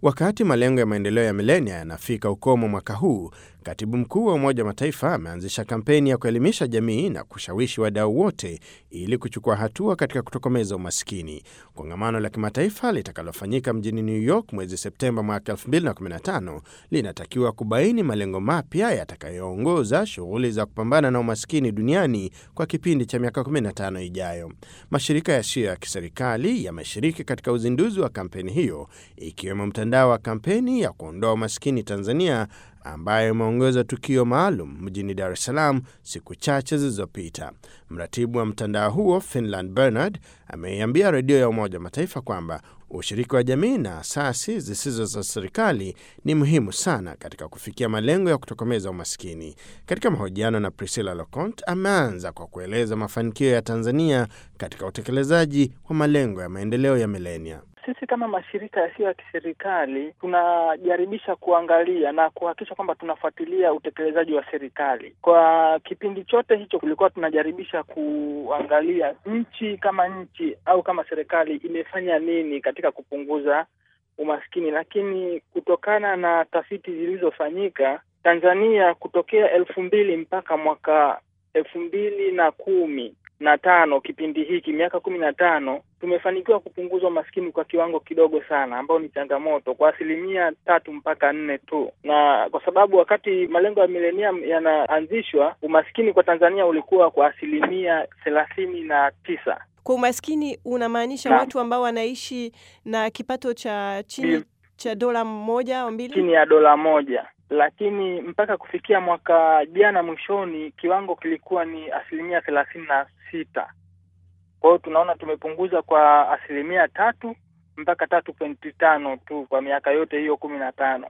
Wakati malengo ya maendeleo ya milenia yanafika ukomo mwaka huu, katibu mkuu wa Umoja wa Mataifa ameanzisha kampeni ya kuelimisha jamii na kushawishi wadau wote ili kuchukua hatua katika kutokomeza umaskini. Kongamano la kimataifa litakalofanyika mjini New York mwezi Septemba mwaka 2015 linatakiwa kubaini malengo mapya yatakayoongoza shughuli za kupambana na umaskini duniani kwa kipindi cha miaka 15 ijayo. Mashirika yasiyo ya kiserikali yameshiriki katika uzinduzi wa kampeni hiyo ikiwemo mtandao wa kampeni ya kuondoa umaskini Tanzania ambayo imeongoza tukio maalum mjini Dar es Salaam siku chache zilizopita. Mratibu wa mtandao huo Finland Bernard ameiambia redio ya Umoja wa Mataifa kwamba ushiriki wa jamii na asasi zisizo za serikali ni muhimu sana katika kufikia malengo ya kutokomeza umaskini. Katika mahojiano na Priscilla Locont, ameanza kwa kueleza mafanikio ya Tanzania katika utekelezaji wa malengo ya maendeleo ya milenia. Sisi kama mashirika yasiyo ya kiserikali tunajaribisha kuangalia na kuhakikisha kwamba tunafuatilia utekelezaji wa serikali. Kwa kipindi chote hicho, kulikuwa tunajaribisha kuangalia nchi kama nchi au kama serikali imefanya nini katika kupunguza umaskini, lakini kutokana na tafiti zilizofanyika Tanzania kutokea elfu mbili mpaka mwaka elfu mbili na kumi na tano kipindi hiki miaka kumi na tano tumefanikiwa kupunguza umaskini kwa kiwango kidogo sana, ambao ni changamoto kwa asilimia tatu mpaka nne tu, na kwa sababu wakati malengo ya milenia yanaanzishwa umaskini kwa Tanzania ulikuwa kwa asilimia thelathini na tisa. Kwa umaskini unamaanisha Na. watu ambao wanaishi na kipato cha chini Bil- cha dola moja au mbili? chini ya dola moja, lakini mpaka kufikia mwaka jana mwishoni kiwango kilikuwa ni asilimia thelathini na sita. Kwa hiyo tunaona tumepunguza kwa asilimia tatu mpaka tatu pointi tano tu kwa miaka yote hiyo kumi na tano.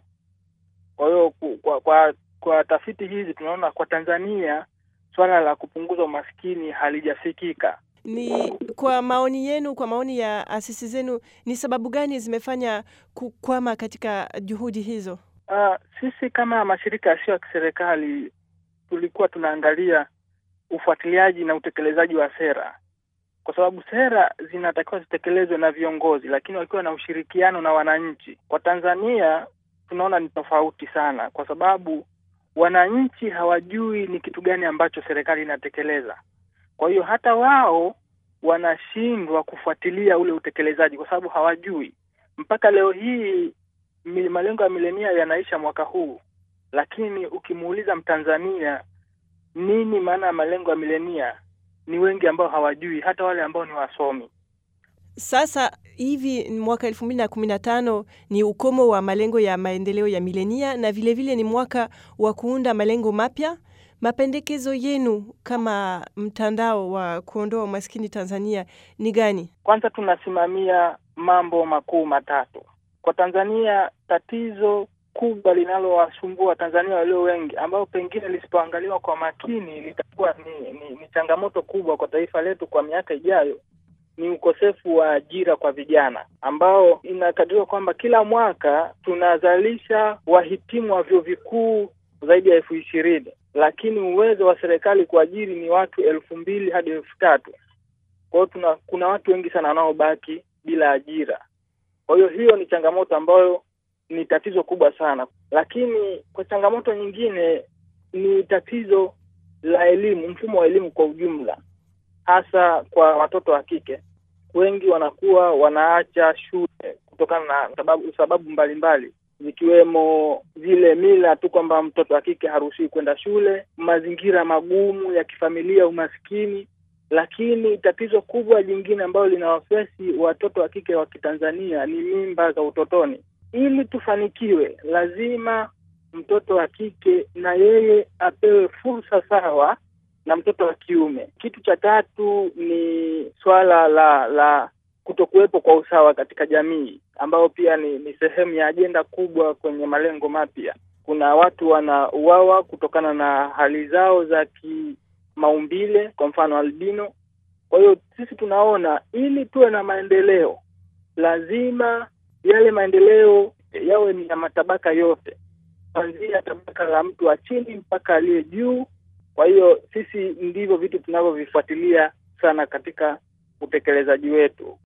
Kwa hiyo ku- kwa, kwa kwa tafiti hizi tunaona kwa Tanzania swala la kupunguza umaskini halijafikika. Ni kwa maoni yenu, kwa maoni ya asisi zenu, ni sababu gani zimefanya kukwama katika juhudi hizo? Uh, sisi kama mashirika yasiyo ya kiserikali tulikuwa tunaangalia ufuatiliaji na utekelezaji wa sera, kwa sababu sera zinatakiwa zitekelezwe na viongozi, lakini wakiwa na ushirikiano na wananchi. Kwa Tanzania tunaona ni tofauti sana, kwa sababu wananchi hawajui ni kitu gani ambacho serikali inatekeleza. Kwa hiyo hata wao wanashindwa kufuatilia ule utekelezaji, kwa sababu hawajui. Mpaka leo hii mi- malengo ya milenia yanaisha mwaka huu, lakini ukimuuliza Mtanzania nini maana ya malengo ya milenia, ni wengi ambao hawajui, hata wale ambao ni wasomi. Sasa hivi mwaka elfu mbili na kumi na tano ni ukomo wa malengo ya maendeleo ya milenia na vilevile vile ni mwaka wa kuunda malengo mapya. Mapendekezo yenu kama mtandao wa kuondoa umaskini Tanzania ni gani? Kwanza tunasimamia mambo makuu matatu kwa Tanzania. Tatizo kubwa linalowasumbua Watanzania walio wengi, ambao pengine lisipoangaliwa kwa makini litakuwa ni, ni, ni changamoto kubwa kwa taifa letu kwa miaka ijayo, ni ukosefu wa ajira kwa vijana, ambao inakadiriwa kwamba kila mwaka tunazalisha wahitimu wa vyuo vikuu zaidi ya elfu ishirini lakini uwezo wa serikali kuajiri ni watu elfu mbili hadi elfu tatu kwa hiyo tuna kuna watu wengi sana wanaobaki bila ajira. Kwa hiyo hiyo ni changamoto ambayo ni tatizo kubwa sana, lakini kwa changamoto nyingine ni tatizo la elimu, mfumo wa elimu kwa ujumla, hasa kwa watoto wa kike. Wengi wanakuwa wanaacha shule kutokana na sababu sababu mbalimbali zikiwemo zile mila tu kwamba mtoto wa kike haruhusiwi kwenda shule, mazingira magumu ya kifamilia, umaskini lakini tatizo kubwa jingine ambalo linawafesi watoto wa kike wa Kitanzania ni mimba za utotoni. Ili tufanikiwe, lazima mtoto wa kike na yeye apewe fursa sawa na mtoto wa kiume. Kitu cha tatu ni swala la la kutokuwepo kwa usawa katika jamii, ambao pia ni, ni sehemu ya ajenda kubwa kwenye malengo mapya. Kuna watu wanauawa kutokana na hali zao za ki maumbile kwa mfano albino. Kwa hiyo sisi tunaona ili tuwe na maendeleo, lazima yale maendeleo yawe ni ya matabaka yote, kuanzia tabaka la mtu wa chini mpaka aliye juu. Kwa hiyo sisi ndivyo vitu tunavyovifuatilia sana katika utekelezaji wetu.